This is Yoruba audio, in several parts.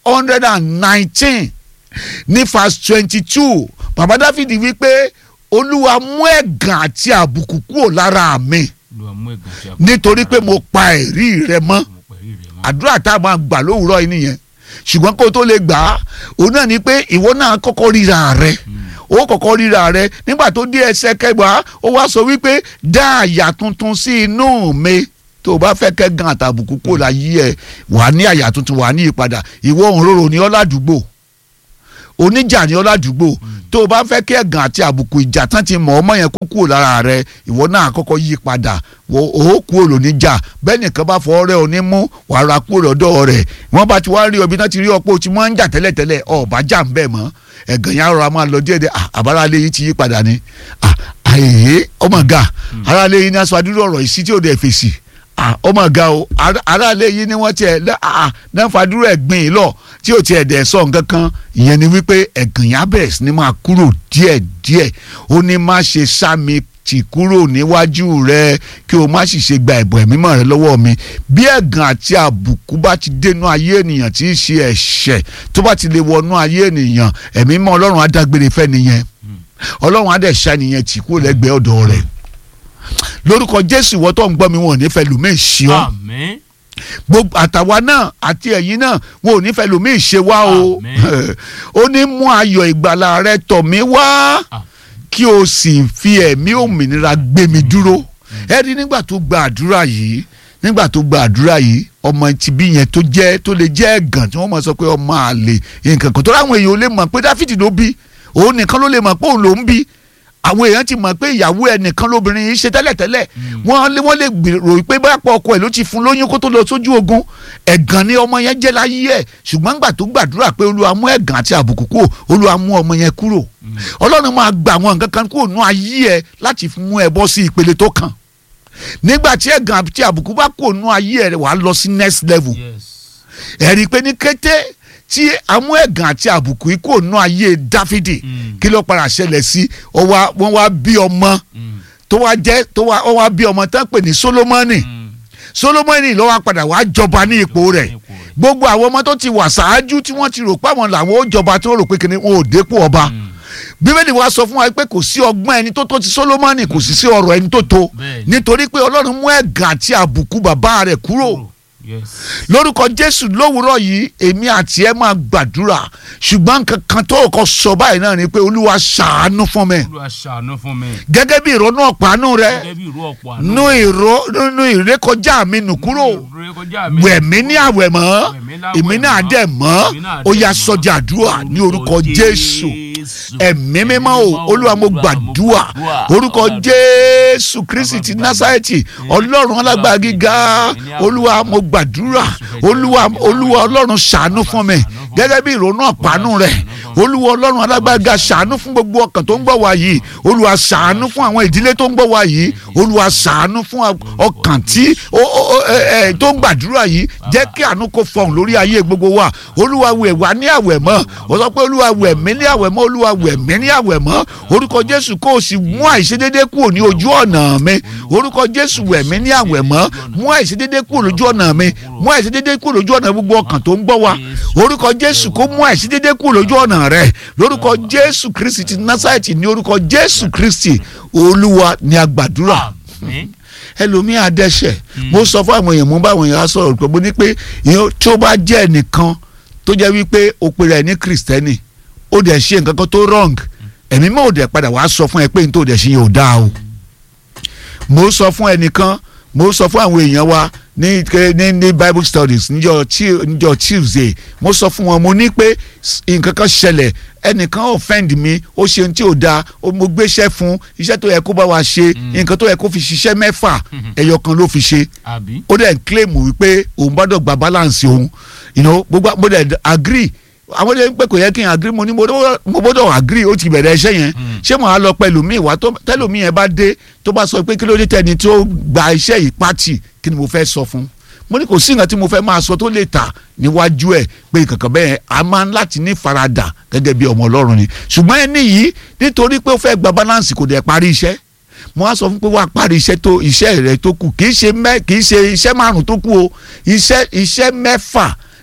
hundred and nineteen ní verse twenty two bàbá dáfídì wípé olúwa mú ẹ̀gàn àti àbùkù kúrò lára mi Olúwa mú ẹ̀gàn tí a kò nítorí pé mo pa ẹ̀rí rẹ mọ́ mọ̀ pẹ̀lú rẹ̀ mọ́. àdúrà tá a máa gbà lówùúrọ̀ yìí nìyẹn ṣùgbọ́n kó o tó lè gbà á òun náà ni pé ìwọ náà kọ́kọ́ ríra rẹ ó kọ́kọ́ ríra rẹ nígbà tó dé ẹsẹ̀ kẹgbàá ó wá sọ wípé dá àyà tuntun sí inú mi tó o bá fẹ́ kẹ́gàn àtàbùkù kó la yí ẹ wà á ní àyà tuntun wà á ní ìpadà ìwọ òǹrorò ní ọ́ ládùúgbò oníjà ní ọ́ ládùúgbò tó o bá fẹ́ kí ẹ̀gàn àti àbùkù ìjà tán ti mọ̀ ọmọ yẹn kó kúrò lára rẹ ìwọ náà kọ́kọ́ yí padà wo ó kúrò lóníjà bẹ́ẹ̀ nìkan bá fọ ọrẹ́ òní mú wàá ra kúrò lọ́dọ̀ rẹ̀ wọ́n bá ti wá rí ọbí náà ti rí ọpọ́ tí wọ́n ń jà tẹ́lẹ̀tẹ́lẹ̀ ọ̀bá jà ń bẹ̀ mọ́ ẹ̀gàn yẹn rọra máa lọ díẹ̀ díẹ̀ ah, àbárálé yìí ti yí padà ni ah, àyè ọmọ ga aráalé yìí ní aṣọ àdúrà ọ̀rọ̀ ìsí tí ò dẹ̀ fèsì ah, ọmọ ga o ará- aráalé yìí ni wọ́n tiẹ̀ lẹ́- ah, náà fàdúrà ẹ̀gbìn yìí lọ tí ò tiẹ̀ dẹ̀ sọ nǹkan kan ìyẹn ni wípé ẹ̀gàn yẹn á bẹ̀rẹ̀ sí ni máa kúrò díẹ̀ díẹ̀ ó ní má ṣe sá mi tì kúrò níwájú rẹ kí o má sì ṣe gba ẹ̀bùn ẹ̀mímọ́ rẹ lọ́wọ́ mi bí ẹ̀gàn àti àbùkù bá ti dénú ayé ènìyàn tí í ṣe ẹ̀ṣẹ̀ tó bá ti lè wọnú ayé ènìyàn ẹ̀mímọ́ ọlọ́run á dágbére fẹ́ nìyẹn ọlọ́run á dẹ̀ ṣá nìyẹn tì kúrò lẹ́gbẹ̀ẹ́ ọ̀dọ̀ rẹ̀ lórúkọ jésù ìwọ tó ń gbọ́ mi wọn ò ní fẹ́ lùmí ṣí ọ́ Àmín. gbogbo àtàwa náà àti ẹ̀yin náà wọn ò ní fẹ́ lùmí ṣe wá o Àmín. ó ní mú ayọ̀ ìgbàlà rẹ tọ̀ mí wá Ah. kí o sì fi ẹ̀mí òmìnira gbé mi dúró ẹ rí nígbà tó gba àdúrà yìí nígbà tó gba àdúrà yìí ọmọ ti bí yẹn tó jẹ́ tó lè jẹ́ ẹ̀gàn tí wọ́n mọ̀ sọ pé ọmọ àlè nǹkan kan tó láwọn èèyàn ò lè mọ̀ pé dáfídì ló bí òun nìkan ló lè mọ̀ pé òun ló ń bí àwọn èèyàn ti mọ̀ pé ìyàwó ẹ̀ nìkan lóbìnrin yìí ṣe tẹ́lẹ̀tẹ́lẹ̀ wọ́n lé wọ́n lè gbèrò pé bá pọ̀ ọkọ ẹ̀ ló ti fún lóyún kó tó lọ sójú ogun ẹ̀gàn ni ọmọ yẹn jẹ́ láyé ẹ̀ ṣùgbọ́n gbà tó gbàdúrà pé olúwa mú ẹ̀gàn àti àbùkù kúrò olúwa mú ọmọ yẹn kúrò ọlọ́run máa gbà àwọn nǹkan kan kúrò nú ayé ẹ̀ láti mú ẹ bọ́ sí ìpele tó kàn nígbà tí ẹ̀gàn àti àbùkù bá kúrò nú ayé ẹ̀ wàá lọ sí next level Yes. ẹ rí i pé ní kété tí amú ẹ̀gàn àti àbùkù yìí kúrò nú ayé dáfídì Mm. kí ló padà ṣẹlẹ̀ sí ọ wá- wọ́n wá bí ọmọ Mm. tó wá jẹ́ tó wá ọ wá bí ọmọ tán pè ní solomoni Mm. solomoni ló wá padà wá jọba ní ipò rẹ̀ Ipò rẹ̀. gbogbo àwọn ọmọ tó ti wà ṣáájú tí wọ́n ti rò pé àwọn làwọn ó jọba tó rò pé kìnìún wọn ò dépò ọba Mm. bíbélì wa sọ fún wa pé kò sí ọgbọ́n ẹni tó tó ti solomoni kò sì sí ọ̀rọ̀ ẹni tó tó Bẹ́ẹ̀ni. nítorí pé ọlọ́run mú ẹ̀gàn àti àbùkù bàbá rẹ̀ kúrò Yes. lórúkọ jésù lówùúrọ̀ yìí èmi àti ẹ máa gbàdúrà ṣùgbọ́n nǹkan kan tó kọ sọ báyìí náà ni pé olúwa ṣàánú fún mi Olúwa ṣàánú fún mi. gẹ́gẹ́ bí ìrònú ọ̀pánú rẹ Gẹ́gẹ́ bí ìró ọ̀pọ̀ àná. nú ìró nínú ìrékọjá mi nù kúrò Ìrékọjá mi. wẹ̀mí ní àwẹ̀ mọ́ Wẹ̀mí láwẹ̀ èmi náà mọ́. dẹ̀ mọ́ Èmi náà ó dẹ̀ yá mọ́. sọjà àdúrà ní orúkọ jésù ẹ̀mí mímọ́ o olúwa mo gbàdúrà orúkọ jésù kristi ti násárẹ́tì ọlọ́run alágbára gíga olúwa mo gbàdúrà olúwa olúwa ọlọ́run ṣàánú fún mi gẹ́gẹ́ bí ìrònú ọ̀pánú rẹ̀ olúwa ọlọ́run alágbára gíga ṣàánú fún gbogbo ọkàn tó ń gbọ́ wa yìí olúwa ṣàánú fún àwọn ìdílé tó ń gbọ́ wa yìí olúwa ṣàánú fún ọkàn tí ó- ó- ó- ẹ- ẹ, tó ń gbàdúrà yìí jẹ́ kí àánú kó fọhùn lórí ayé gbogbo wa olúwa wẹ̀ wá ní àwẹ̀ mọ́ ó sọ pé olúwa wẹ̀ mí ní àwẹ̀ mọ́ olúwa wẹ̀ mí ní àwẹ̀ mọ́ orúkọ jésù kó o sì mú àìṣedédé kúrò ní ojú ọ̀nà mi orúkọ jésù wẹ̀ mí ní àwẹ̀ mọ́ mú àìṣedédé kúrò lójú ọ̀nà mi mú àìṣedédé kúrò lójú ọ̀nà gbogbo ọkàn tó ń gbọ́ wa orúkọ jésù kó mú àìṣedédé kúrò lójú ọ̀nà rẹ lórúkọ jésù kristi ti násàìtì ní orúkọ jésù kristi olúwa ní agbàdúrà Àmín. ẹlòmíà dẹ́ṣẹ̀ mo sọ fún àwọn èèyàn mo bá àwọn èèyàn sọ̀rọ̀ pé mo ní pé ìyẹn tí ó bá jẹ́ ẹnìkan tó jẹ́ wípé o pèrè ẹ̀ ní kìrìsìtẹ́nì ó dẹ̀ ṣe nǹkan kan tó wrong ẹ̀mí mọ́ ò dẹ̀ padà wàá sọ fún ẹ pé n tó dẹ̀ ṣe yẹn ò dáa o mo sọ fún ẹnìkan mo sọ fún àwọn èèyàn wa ní ní ní bible studies níjọ́ Tu- níjọ́ tuesday mo sọ fún wọn mo ní pé s- nǹkan kan ṣẹlẹ̀ ẹnìkan offend mi ó ṣe ohun tí ò dáa ó- mo gbéṣẹ́ fún iṣẹ́ tó yẹ kó bá wa ṣe nǹkan tó yẹ kó fi ṣiṣẹ́ mẹ́fà ẹyọ kan ló fi ṣe Àbí. ó dẹ̀ ń claim wípé òun gbọ́dọ̀ gba balance òun you know gbogbo mo dẹ̀ agree àwọn ọdẹ ń pẹ́ kò yẹ kí n agree mo ní mo gbọ́dọ̀- mo gbọ́dọ̀ agree ó ti bẹ̀rẹ̀ iṣẹ́ yẹn ṣé mo á lọ pẹ̀lú mi ìwà tó tẹ́lómi yẹn bá dé tó bá sọ pé kí ló dé tẹ́ni tó gba iṣẹ́ yìí pátì kí ni mo fẹ́ sọ fún mo ní kò sí nǹkan tí mo fẹ́ máa sọ tó lè tà níwájú ẹ̀ pé kankan bẹ́ẹ̀ a máa ń láti ní faradà gẹ́gẹ́ bí ọmọ ọlọ́run ni ṣùgbọ́n ẹni yìí nítorí pé ó fẹ́ gba balance kò dẹ̀ parí iṣẹ́ mo wá sọ fún pé wàá parí iṣẹ́ tó iṣẹ́ rẹ tó kù kì í ṣe mẹ́ kì í ṣe iṣẹ́ márùn tó kù o iṣẹ́ iṣẹ́ mẹ́fà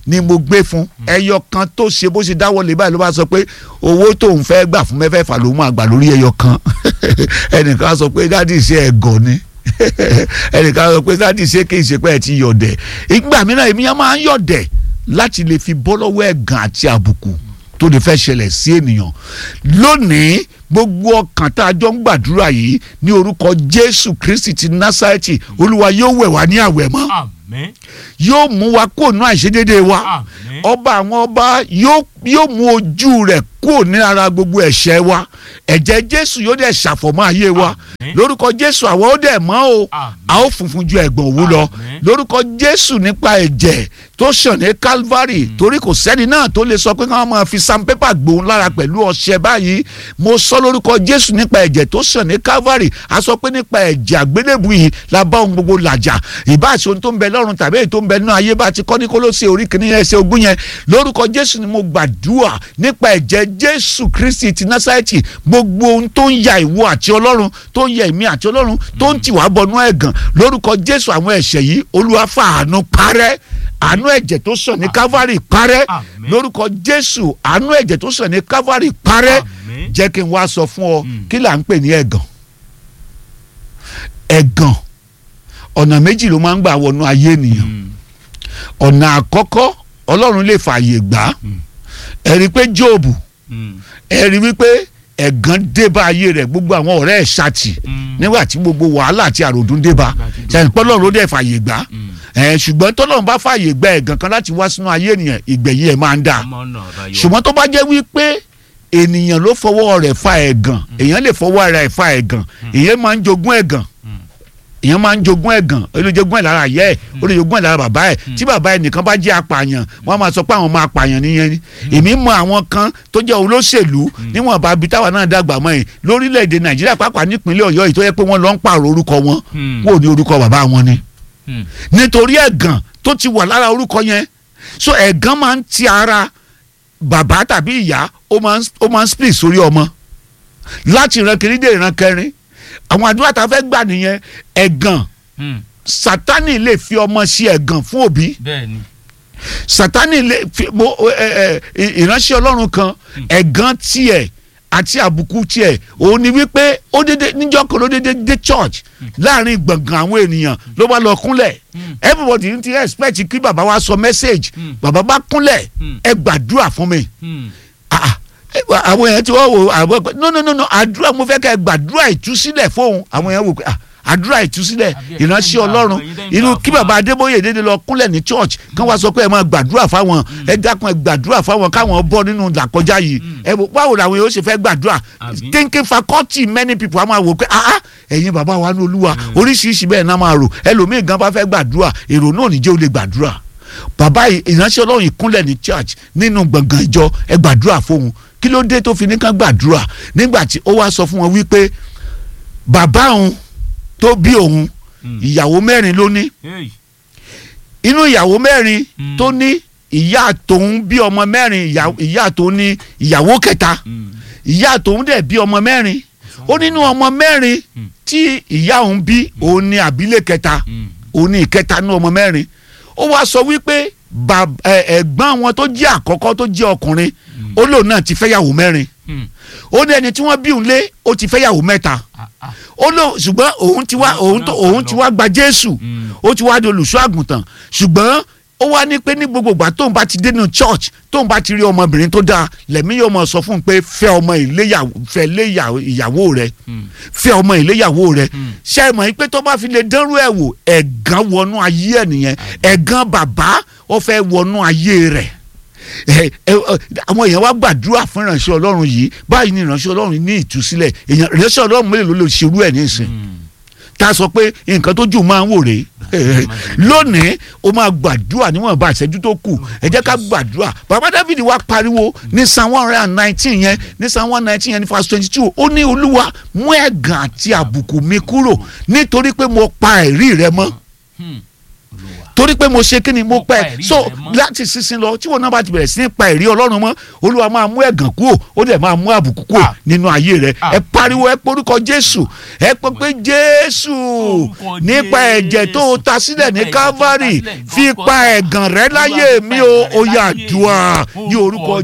ni mo gbé fún ẹyọ kan tó ṣe bó ṣe dáwọ́lé báyìí ló bá sọ pé owó tóun fẹ́ gbà fún mẹ́fẹ̀ẹ̀fà ló máa gbà lórí ẹyọ kan ẹnìkan á sọ pé dádì ṣe ẹ̀gọ́ ni ẹnìkan á sọ pé dádì ṣe kí n ṣe pé ẹ ti yọ̀dẹ̀ ìgbà mìíràn èmi yẹn máa ń yọ̀dẹ̀ láti lè fi bọ́ lọ́wọ́ ẹ̀gàn àti àbùkù tó lè fẹ́ ṣẹlẹ̀ sí ènìyàn lónìí gbogbo ọkàn tá a jọ ń gbàdúrà yìí ní orúkọ Jésù Kristi ti Násárẹ́tì Olúwa yóò wẹ̀ wá ní àwẹ̀ mọ́ àmín yóò mú wa kúrò ní àìṣedéédéé wa àmín ọba àwọn ọba yóò yóò mú ojú rẹ̀ kúrò ní ara gbogbo ẹ̀ṣẹ̀ wa ẹ̀jẹ̀ Jésù yóò dẹ̀ ṣàfọ̀mọ́ ayé wa Àmín. lórúkọ Jésù àwọn ó dẹ̀ mọ́ o Àmín. a ó funfun ju ẹ̀gbọ̀n òwú lọ Àmín. lórúkọ Jésù nípa ẹ̀jẹ̀ tó ṣàn ní Calvary torí kò sẹ́ni náà tó lè sọ pé káwọn máa fi sandpaper gbòun lára pẹ̀lú ọṣẹ báyìí mo sọ lórúkọ Jésù nípa ẹ̀jẹ̀ tó ṣàn ní Calvary a sọ pé nípa ẹ̀jẹ̀ àgbélébù yìí la bá ohun gbogbo làjà ìbáṣe ohun tó ń bẹ lọ́run tàbí èyí tó ń bẹ nínú ayé bá ti kọ́ ní Kólósè orí kìíní ẹsẹ̀ ogún yẹn lórúkọ Jésù ni mo gbàdúrà nípa ẹ̀jẹ̀ Jésù Kristi ti Násárẹ́tì gbogbo ohun tó ń ya ìwọ àti Ọlọ́run tó ń ya èmi àti Ọlọ́run tó ń tì wá bọnú ẹ̀gàn lórúkọ Jésù àwọn ẹ̀ṣẹ̀ yìí Olúwa fàánú parẹ́ àánú ẹ̀jẹ̀ tó sàn ní Calvary parẹ́ Àmín. lórúkọ Jésù àánú ẹ̀jẹ̀ tó sàn ní Calvary parẹ́ Àmín. jẹ́ kí n wá sọ fún ọ Mm. kí là ń pè ní ẹ̀gàn ẹ̀gàn ọ̀nà méjì ló máa ń gbà wọnú ayé ènìyàn Mm. ọ̀nà àkọ́kọ́ ọlọ́run lè fààyè gbà á Mm. ẹ rí i pé Jóòbù Mm. ẹ rí i wípé ẹ̀gàn dé bá ayé rẹ̀ gbogbo àwọn ọ̀rẹ́ ẹ̀ ṣàtì Mm. nígbà tí gbogbo wàhálà àti àròdún dé bá ṣàyẹn pọ́lọ́run ló dẹ̀ fààyè gbà á Mm. ẹ̀ ṣùgbọ́n tọ́lọ́run bá fààyè gba ẹ̀gàn kan láti wá sínú ayé ènìyàn ìgbẹ̀yìn ẹ̀ máa ń dáa ọmọ náà bá yọ ṣùgbọ́n tó bá jẹ́ wípé ènìyàn ló fọwọ́ rẹ̀ fa ẹ̀gàn èèyàn lè fọwọ́ ara ẹ̀ fa ẹ̀gàn èèyàn máa ń jogún ẹ̀gàn èèyàn máa ń jogún ẹ̀gàn ó lè jogún ẹ̀ lára ìyá ẹ̀ ó lè jogún ẹ̀ lára bàbá ẹ̀ tí bàbá ẹ̀ nìkan bá jẹ́ apààyàn wọ́n á máa sọ pé àwọn máa pààyàn nìyẹn ni èmi mọ àwọn kan tó jẹ́ olóṣèlú níwọ̀n bá bi táwa náà dàgbà mọ́ ẹ̀ lórílẹ̀‐èdè nàìjíríà pàápàá nípínlẹ̀ ọ̀yọ́ yìí tó yẹ pé wọ́n lọ ń pààrọ̀ orúkọ wọn Mm. kúrò ní orúkọ bàbá wọn ni Mm. nítorí ẹ̀gàn tó ti wà lára orúkọ yẹn so ẹ̀gàn máa ń ti ara bàbá tàbí ìyá ó máa ń ó máa ń split sórí ọmọ láti ìran kìíní dé ìran kẹrin àwọn àdúrà tá a fẹ́ gbà nìyẹn ẹ̀gàn Mm. sátánì lè fi ọmọ sí ẹ̀gàn fún òbí bẹ́ẹ̀ ni sátánì lè fi mo ẹ ẹ ìránṣẹ́ ọlọ́run kan ẹ̀gàn tiẹ̀ àti àbùkù tiẹ̀ òun ni wípé ó dédé níjọ́ kan ló dédé dé church láàrin gbọ̀ngàn àwọn ènìyàn ló bá lọ kúnlẹ̀ everybody ti expect kí bàbá wa sọ message Mm. bàbá bá kúnlẹ̀ Mm. ẹ gbàdúrà fún mi Mm. ah ẹ wá- àwọn èèyàn tí wọ́n wò àwọn ẹgbẹ́ no no no no àdúrà mo fẹ́ kẹ́ ẹ gbàdúrà ìtúsílẹ̀ fóun àwọn èèyàn wò pé ah àdúrà ìtúsílẹ̀ Àbí ẹ̀ ìránṣẹ́ tẹ́ ń gbà ọlọ́run fún ẹ̀yin tẹ́ ń irú gbà kí fún wa. bàbá adébóyè dédé lọ kúnlẹ̀ ní church kán wá sọ pé ẹ máa gbàdúrà fáwọn ẹ dákun ẹ gbàdúrà fáwọn káwọn bọ́ nínú làkọjá yìí ẹ wò báwo làwọn yóò ṣe fẹ́ gbàdúrà Àbí? thinking faculty many people á máa wò pé ah ah, ẹ̀yin bàbá wa ní olúwa oríṣiríṣi bẹ́ẹ̀ náà máa rò ẹlòmíì gan bá fẹ́ gbàdúrà èrò náà níjẹ́ ó lè gbàdúrà bàbá yìí- ìránṣẹ́ ọlọ́run ìkúnlẹ̀ ní church nínú gbọ̀ngàn ìjọ ẹ gbàdúrà fóun kí ló dé tó fi ní kán gbàdúrà nígbà tí ó wá sọ fún wọn wípé bàbá òun tó bí òun Mm. ìyàwó mẹ́rin ló ní Hey. inú ìyàwó mẹ́rin Mm. tó ní ìyá tòun bí ọmọ mẹ́rin ìyá- ìyá tòun ní ìyàwó kẹta Mm. ìyá tòun dẹ̀ bí ọmọ mẹ́rin ó nínú ọmọ mẹ́rin Mm. tí ìyá òun bí òun ní àbílẹ̀ kẹta Mm. òun ní ìkẹta ní ọmọ mẹ́rin ó wá sọ wípé bàb- ẹ- ẹ̀gbọ́n wọn tó jẹ́ àkọ́kọ́ tó jẹ́ ọkùnrin ó lóun náà ti fẹ́yàwó mẹ́rin Mm. ó ní ẹni tí wọ́n bí òun lé ó ti fẹ́yàwó mẹ́ta Ah, ah. ó lóun ṣùgbọ́n òun ti wá Náà- òun tó náà òun sá ti lọ. wá gba Jésù Mm. ó ti wá di olùṣọ́ àgùntàn ṣùgbọ́n ó wá ní pé ní gbogbo ìgbà tóun bá ti dénú church tóun bá ti rí ọmọbìnrin tó dáa lẹ́mí yóò mọ̀ sọ fún un pé fẹ́ ọmọ ìléyàwó fẹ́ lé ìyàwó- ìyàwó rẹ Mm. fẹ́ ọmọ ìléyàwó rẹ Mm. ṣe é mọ̀ pé tó bá fi lè dánrú ẹ̀ wò ẹ̀gán wọnú ayé ẹ̀ nìyẹn ẹ̀gán bàbá ó fẹ́ wọnú ayé rẹ̀ ẹ ẹ ọ, àwọn èèyàn wá gbàdúrà fún ìránṣẹ́ ọlọ́run yìí báyìí ni ìránṣẹ́ ọlọ́run ní ìtúsílẹ̀ èèyàn ìránṣẹ́ ọlọ́run mélòó ló lè ṣerú ẹ̀ nísìn Mm. tá a sọ pé nǹkan tó jù máa ń wò rèé lónìí o máa gbàdúrà níwọ̀n bá ìṣẹ́jú tó kù ẹ jẹ́ ká gbàdúrà bàbá David wá pariwo ní psalm one hundred and nineteen yẹn ní psalm one nineteen yẹn ní verse twenty two ó ní olúwa mú ẹ̀gàn àti àbùkù mi kúrò nítorí pé mo pa ẹ̀rí rẹ mọ́ Mm. Olúwa. torí pé mo ṣe kí ni mo Mo pa pẹ́ ẹ̀rí so rẹ mọ́. láti sísin lọ tí wọn náà bá ti bẹ̀rẹ̀ sí ní pa ẹ̀rí ọlọ́run mọ́ olúwa máa mú ẹ̀gàn kúrò ó dẹ̀ máa mú àbùkù kúrò Ah. nínú ayé rẹ Ah. ẹ pariwo ẹ porúkọ jésù ẹ pọ pé jésù Orúkọ nípa ẹ̀jẹ̀ tó o ta sílẹ̀ ní Nípa ẹ̀jẹ̀ tó o ta calvary sílẹ̀ ní fi Golgotha. pa ẹ̀gàn rẹ láyé mi o ó yá àdúrà ní orúkọ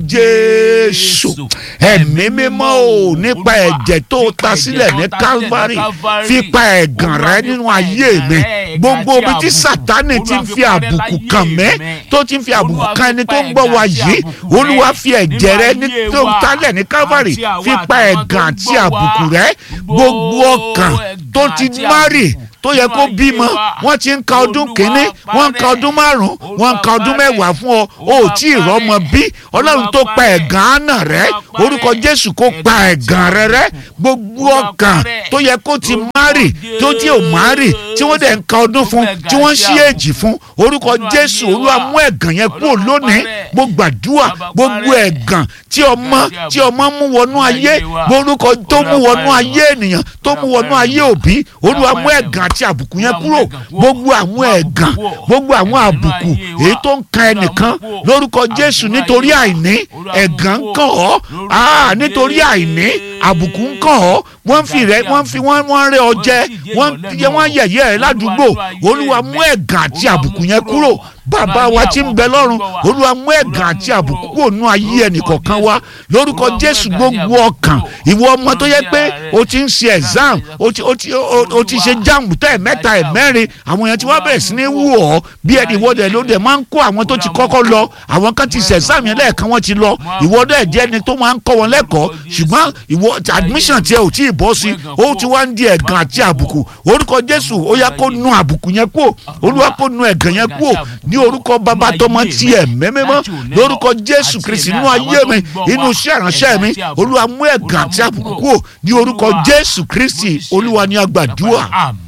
jésù ẹ̀mí mímọ́ o nípa ẹ̀jẹ̀ tó o ta sílẹ̀ ní calvary fi pa ẹ̀gàn rẹ nínú ayé mi gbogbo ibi tí sátánì ti ń fi àbùkù kàn mí tó ti ń fi àbùkù kan ẹni tó ń gbọ́ wa yìí olúwa fi ẹ̀jẹ̀ rẹ ní tó ń talẹ̀ ní calvary fi pa ẹ̀gàn àti àbùkù rẹ gbogbo ọkàn tó ti márì tó yẹ kó bímọ wọ́n ti ń ka ọdún kínní wọ́n ń ka ọdún márùn wọ́n ń ka ọdún mẹ́wàá fún ọ o ò tí ì rọ́mọ bí ọlọ́run tó pa ẹ̀gàn àná rẹ orúkọ jésù kó pa ẹ̀gàn rẹ rẹ gbogbo ọkàn tó yẹ kó ti márì tó tí ò márì tí wọ́n dẹ̀ ń ka ọdún fún tí wọ́n ń ṣí èjì fún orúkọ jésù olúwa mú ẹ̀gàn yẹn kúrò lónìí mo gbàdúrà gbogbo ẹ̀gàn tí ọmọ tí ọmọ mú wọnú ayé orúkọ tó mú wọnú ayé ènìyàn tó mú wọnú ayé òbí olúwa mú ẹ̀gàn àti àbùkù yẹn kúrò gbogbo àwọn ẹ̀gàn gbogbo àwọn àbùkù èyí tó ń kan ẹnìkan lórúkọ jésù nítorí àìní ẹ̀gàn ń kàn ọ́ ah nítorí àìní àbùkù ń kàn ọ́ wọ́n fi rẹ wọ́n fi wọ́n wọ́n rẹ ọ jẹ wọ́n yẹ wọ́n yẹ̀yẹ́ ẹ ládùúgbò olúwa mú ẹ̀gàn àti àbùkù yẹn kúrò bàbá wa tí ń bẹ lọ́run olúwa mú ẹ̀gàn àti àbùkù kúrò nú ayé ẹnìkọ̀ọ̀kan wa lórúkọ jésù gbogbo ọkàn ìwọ ọmọ tó yẹ pé o ti ń ṣe exam o ti o ti o o ti ṣe jáàmù tẹ́ ẹ̀ mẹ́ta ẹ̀ mẹ́rin àwọn èèyàn tí wọ́n bẹ̀rẹ̀ sí ní wù ọ́ bí ẹni ìwọ́dẹ̀ ló dẹ̀ máa ń kó àwọn tó ti kọ́kọ́ lọ àwọn kan ti ṣe exam yẹn lẹ́ẹ̀kan wọ́n ti lọ ìwọ́dẹ̀ jẹ́ ẹni tó máa ń kọ́ wọn lẹ́kọ̀ọ́ ṣùgbọ́n ìwọ admission tiẹ̀ ò tí ì bọ́ sí ó ti wá ń di ẹ̀gàn àti àbùkù orúkọ jésù ó yá kó nu àbùkù yẹn kúò olúwa kó nu ẹ̀gàn yẹn kúò ní orúkọ bàbá tọmọ tiẹ̀ mẹ́mẹ́mọ́ lórúkọ jésù kristi inú ayé mi inú iṣẹ́ ìránṣẹ́ mi olúwa mú ẹ̀gàn àti àbùkù kúò ní orúkọ jésù kristi olúwa ní agbàdúrà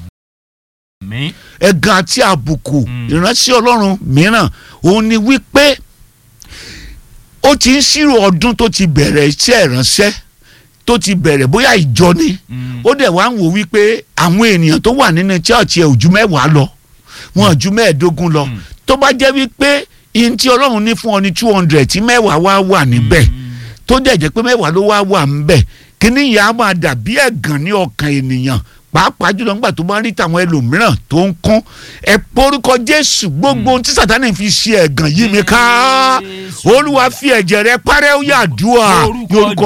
Àmín. ẹ̀gàn àti àbùkù ìránṣẹ́ ọlọ́run mìíràn òun ni wípé ó ti ń ṣírò ọdún tó ti bẹ̀rẹ̀ iṣẹ́ ìránṣẹ́ tó ti bẹ̀rẹ̀ bóyá ìjọ ni ó dẹ̀ wá ń wò wípé àwọn ènìyàn tó wà nínú church ẹ̀ ò ju mẹ́wàá lọ wọn ò ju mẹ́ẹ̀ẹ́dógún lọ tó bá jẹ́ wípé ihun tí ọlọ́run ní fún ọ ní two hundred tí mẹ́wàá wá wà níbẹ̀ tó dẹ̀ jẹ́ pé mẹ́wàá ló wá wà níbẹ̀ kíní yìí á máa dàbí ẹ̀gàn ní ọkàn ènìyàn pàápàá jùlọ nígbà tó bá rí tàwọn ẹlòmíràn tó ń kún ẹ porúkọ jésù gbogbo ohun tí sátánì fi ṣe ẹ̀gàn yìí mi ká olúwa fi ẹ̀jẹ̀ rẹ parẹ́ ó yà dùà ní orúkọ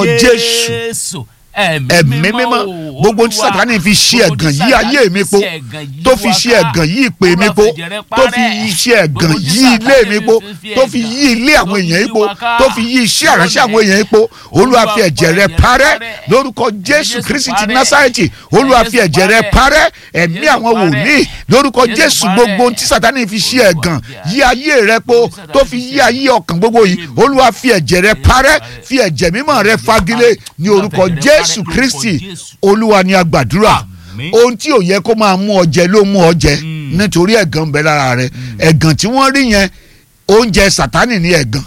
jésù ẹ̀mí mímọ́ gbogbo tí sátánì fi ṣe ẹ̀gàn yí ayé mi po tó fi ṣe ẹ̀gàn yí ìpè mi po tó fi ṣe ẹ̀gàn yí ilé mi po tó fi yí ilé àwọn èèyàn yìí po tó fi yí iṣẹ́ àránṣẹ́ àwọn èèyàn yìí po olúwa fi ẹ̀jẹ̀ rẹ parẹ́ lórúkọ jésù kristi ti násárẹ́tì olúwa fi ẹ̀jẹ̀ rẹ parẹ́ ẹ̀mí àwọn wòlíì lórúkọ jésù gbogbo tí sátánì fi ṣe ẹ̀gàn yí ayé rẹ po tó fi yí ayé ọkàn gbogbo yìí olúwa fi ẹ̀jẹ̀ rẹ parẹ́ fi ẹ̀jẹ̀ mímọ́ rẹ fagilé ní orúkọ jésù jésù kristi olúwa ni a gbàdúrà ohun tí ò yẹ kó máa mú ọ jẹ ló mú ọ jẹ nítorí ẹ̀gàn ń bẹ lára rẹ ẹ̀gàn tí wọ́n rí yẹn oúnjẹ sátánì ní ẹ̀gàn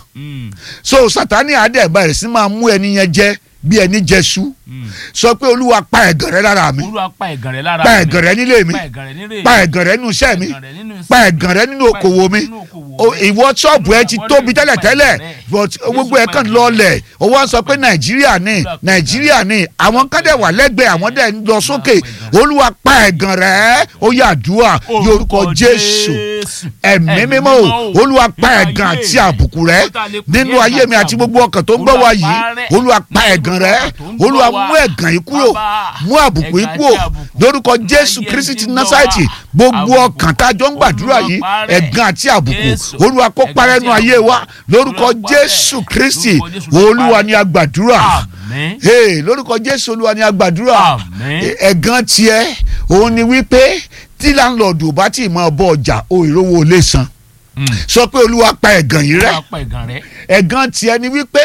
so sátánì àdẹ̀ bẹ̀rẹ̀ sí máa mú ẹni yẹn jẹ bí ẹni jẹṣu sọ pé olúwa pa ẹ̀gàn rẹ lára mi olúwa pa ẹ̀gàn rẹ lára pa ẹ̀gàn rẹ nílé mi pa ẹ̀gàn rẹ nílé pa ẹ̀gàn rẹ nínú iṣẹ́ mi ẹ̀gàn rẹ nínú iṣẹ́ pa ẹ̀gàn rẹ nínú okòwò mi O- ìwọ ṣọ́ọ̀bù ẹ ti tóbi tẹ́lẹ̀tẹ́lẹ̀ but gbogbo ẹ kàn lọlẹ̀ o wá sọ pé nàìjíríà ni nàìjíríà ni àwọn kan dẹ̀ wà lẹ́gbẹ̀ẹ́ àwọn dẹ̀ ń lọ sókè olúwa pa ẹ̀gàn rẹ ó yá àdúrà ní orúkọ jésù ẹ̀mí mímọ́ o olúwa pa ẹ̀gàn àti àbùkù rẹ nínú ayé mi àti gbogbo ọkàn tó ń gbọ́ wa yìí olúwa pa ẹ̀gàn rẹ olúwa mú ẹ̀gàn yìí kúrò mú àbùkù yìí kúrò lórúkọ jésù kristi ti násàìtì gbogbo ọkàn tá a jọ ń gbàdúrà yìí ẹ̀gàn àti àbùkù olúwa kó parẹ́ nu ayé wa lórúkọ jésù kristi olúwa ni a gbàdúrà àmín hey, lórúkọ jésù olúwa ni a gbàdúrà Àmín. ẹ̀gàn tiẹ̀ òun ni wípé tí láńlọ́ọ̀dù ò bá tì máa bọ ọjà o ìrówó lè san sọ pé olúwa pa ẹ̀gàn yìí rẹ́ olúwa pa ẹ̀gàn rẹ ẹ̀gàn tiẹ̀ ni wípé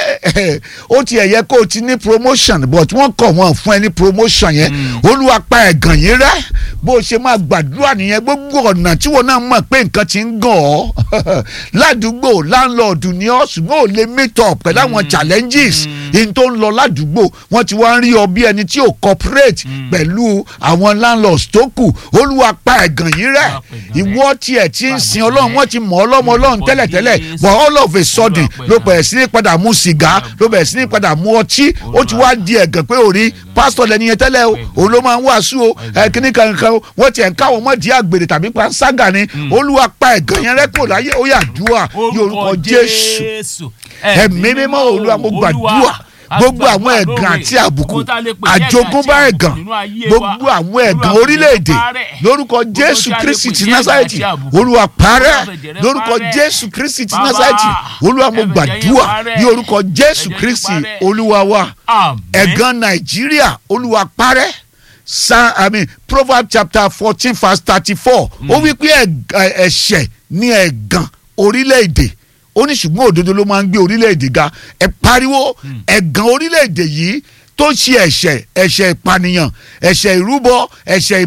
ó tiẹ̀ yẹ kó o ti ní promotion but wọ́n kọ̀ wọ́n fún ẹ ní promotion yẹn olúwa pa ẹ̀gàn yìí rẹ́ bó o ṣe máa gbàdúrà nìyẹn gbogbo ọ̀nà tí wọn náà mọ̀ pé nǹkan ti ń gàn ọ́ ládùúgbò láńlọ́ọ̀dù ni ọ́ ṣùgbọ́n ò lè meet up pẹ̀lú àwọn challenges in tó ń lọ ládùúgbò wọ́n ti wá ń rí ọ bí ẹni tí ò cooperate pẹ̀lú àwọn landlords tó kù olúwa pa ẹ̀gàn yìí rẹ́ Olúwa pa ẹ̀gàn rẹ́. ìwọ tiẹ̀ ti ń Pa sin ẹ̀gàn ọlọ́run rẹ́. wọ́n ti mọ̀ ọlọ́mọ ọlọ́run Orúkọ tẹ́lẹ̀tẹ́lẹ̀ Jésù. but all of a sudden Olúwa pa ló ẹ̀gàn bẹ̀rẹ̀ sí ní padà mú sìgá ló bẹ̀rẹ̀ sí ní padà mú ọtí ó ti wá di ẹ̀gàn pé òrí pásítọ̀ lẹ́ni yẹn tẹ́lẹ̀ o òun ló máa ń wàásù o ẹ kíní kankan o wọ́n tiẹ̀ ń káwọn mọ́ di àgbèrè tàbí panṣágà ni olúwa pa ẹ̀gàn yẹn rẹ́ kò láyé ó yà dúà ní orúkọ jésù ẹ̀mí mímọ́ olúwa mo gbàdúrà gbogbo àwọn ẹ̀gàn àti àbùkù àjogúnbá ẹ̀gàn gbogbo àwọn ẹ̀gàn orílẹ̀-èdè lórúkọ jésù kristi ti násàrẹ́tì olúwa parẹ́ lórúkọ jésù kristi ti násàrẹ́tì olúwa mo gbàdúrà ní orúkọ jésù kristi olúwa wa ẹ̀gàn nàìjíríà olúwa parẹ́ sa i mean proverbs chapter fourteen verse thirty-four ó wí pé ẹ̀g- ẹ̀ṣẹ̀ ní ẹ̀gàn orílẹ̀-èdè ó ní ṣùgbọ́n òdodo ló máa ń gbé orílẹ̀-èdè ga ẹ pariwo ẹ̀gàn orílẹ̀-èdè yìí tó ṣe ẹ̀ṣẹ̀ ẹ̀ṣẹ̀ ìpànìyàn ẹ̀ṣẹ̀ ìrúbọ ẹ̀ṣẹ̀